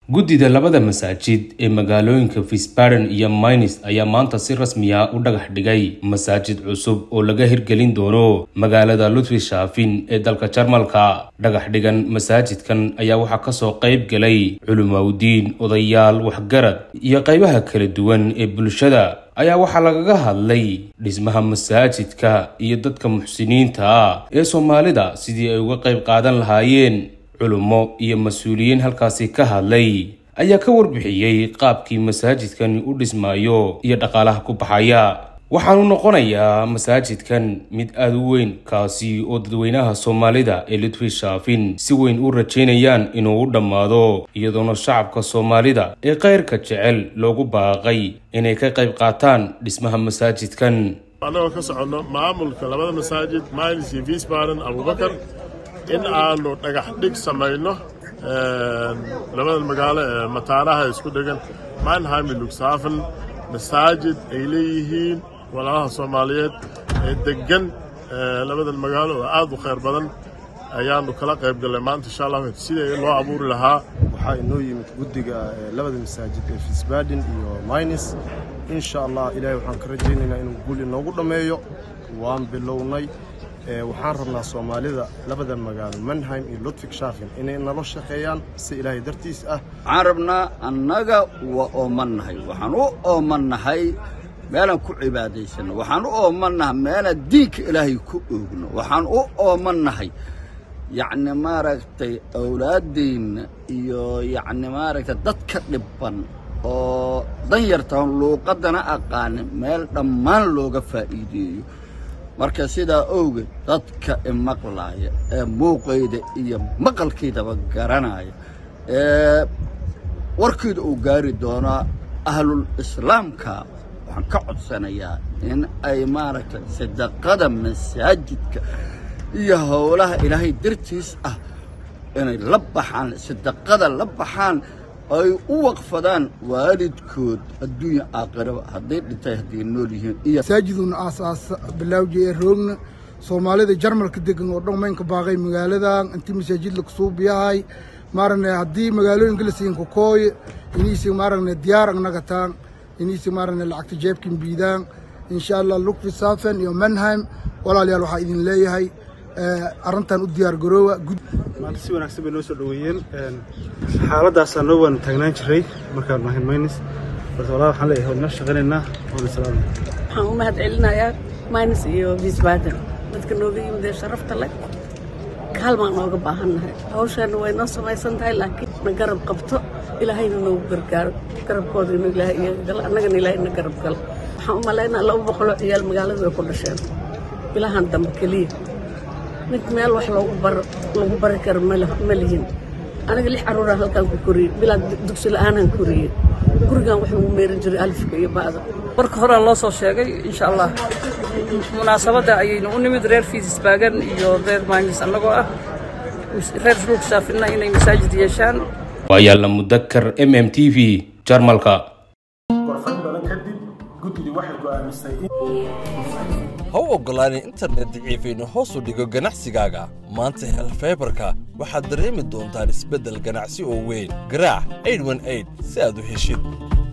guddida labada masaajid ee magaalooyinka visbaden iyo mynis ayaa maanta si rasmiya u dhagax dhigay masaajid cusub oo laga hirgelin doono magaalada ludwishaafin ee dalka jarmalka dhagax dhigan masaajidkan ayaa waxaa kasoo qayb galay culimawdiin odayaal waxgarad iyo qaybaha kala duwan ee bulshada ayaa waxaa lagaga hadlay dhismaha masaajidka iyo dadka muxsiniinta ah ee soomaalida sidii ay uga qayb qaadan lahaayeen culummo iyo mas-uuliyiin halkaasi ka hadlay ayaa ka warbixiyey qaabkii masaajidkan u dhismaayo iyo dhaqaalaha ku baxaya waxaanu noqonayaa masaajidkan mid aada u weyn kaasi oo dadweynaha soomaalida ee ludwishaafin si weyn u rajaynayaan inuu u dhammaado iyadoona shacabka soomaalida ee kayrka jecel loogu baaqay inay ka qayb qaataan dhismaha masaajidkan annagoo ka soconno maamulka labada masaajid mylis iyo visbaden abubakar in aanu dhagax dhig samayno labada magaalo ee mataanaha isku dhegan manheim iyo lugshafen masaajid ay leeyihiin walaalaha soomaaliyeed ee deggan labadan magaalo oo aad u khayr badan ayaanu kala qayb gallay maanta insha allah sidai loo abuuri lahaa waxaa inoo yimid guddiga labada masaajid ee fisbaden iyo mynis insha allah ilaahay waxaan ka rajaynaynaa inuu guul inoogu dhammeeyo waan bilownay waxaan rabnaa soomaalida labada magaalo manheim iyo ludwig shafin inay nalo shaqeeyaan si ilaahay dartiis ah waxaan rabnaa annaga waa oomannahay waxaan u oomannahay meelaan ku cibaadaysanno waxaan u oomannahay meelaan diinka ilaahay ku oogno waxaan u oomannahay yacni maaragtay awlaaddeenna iyo yacni maaragtay dadka dhibban oo danyartaan luuqaddana aqaanin meel dhammaan looga faa'iideeyo marka sidaa owgeed dadka imaqlaaya ee muuqayda iyo maqalkaydaba garanaya ee warkayda uu gaari doonaa ahlul islaamka waxaan ka codsanayaa in ay maaragtay sadaqada masaajidka iyo howlaha ilaahay dartiis ah inay la baxaan sadaqada la baxaan ay u waqfadaan waalidkood adduunya aakhiraba hadday dhintay hadday nool yihiin iyo masaajiduna aasaasa bilaawji ee roogna soomaalida jarmalka degan oo dhan maynka baaqay magaaladan intii masaajid lakusuubiyahay maaragna haddii magaalooyinka la siin kokooye iniisi maaragna diyaar agnagataan iniisi maaragna lacagta jeebkin biidaan insha allah lukfi safen iyo manheim walaalayaal waxaa idin leeyahay arrintan u diyaar garoowa maanta si wanaagsan bay noo soo dhoweeyeen xaaladaasaa noo waan taagnaan jiray markaan nahay mynis balse walaa waxaan leeyahay waan noo shaqaynaynaa waana salaamay waxaan u mahad celinayaa mynis iyo visbaden dadka nooga yimid ee sharafta leh kaalmaan nooga baahannahay hawshaana way noo samaysan tahay laakiin na garab qabto ilaahayna noogu gargaaro garabkooda inuu ilaahay iyaga galo annagana ilaahay na garab galo waxaan u malaynaa laba boqoloo ciyaal magaalada way ku dhasheen bilahan dambe keliya mid meel wax loogu baro lagu bari karo ma lihin aniga lix carruuraan halkaan ku koriyey bilaa dugsi la'aanaan koriyey gurigan wax lagu meerin jiray alifka iyo ba'da marka horaa loo soo sheegay insha allah munaasabadda ayaynu u nimid reer fiisisbaagan iyo reer maanis annagoo ah reer ruugshaafinna inay masaajid yeeshaan waa yaalla mudakar m m t v jarmalka gorfayn badan kadib guddidii waxay go'aamisay ha u oggolaanin internet daciifaynu hoos u dhigo ganacsigaaga maanta hel faybarka waxaad dareemi doontaan isbeddel ganacsi oo weyn garaac si aad u heshid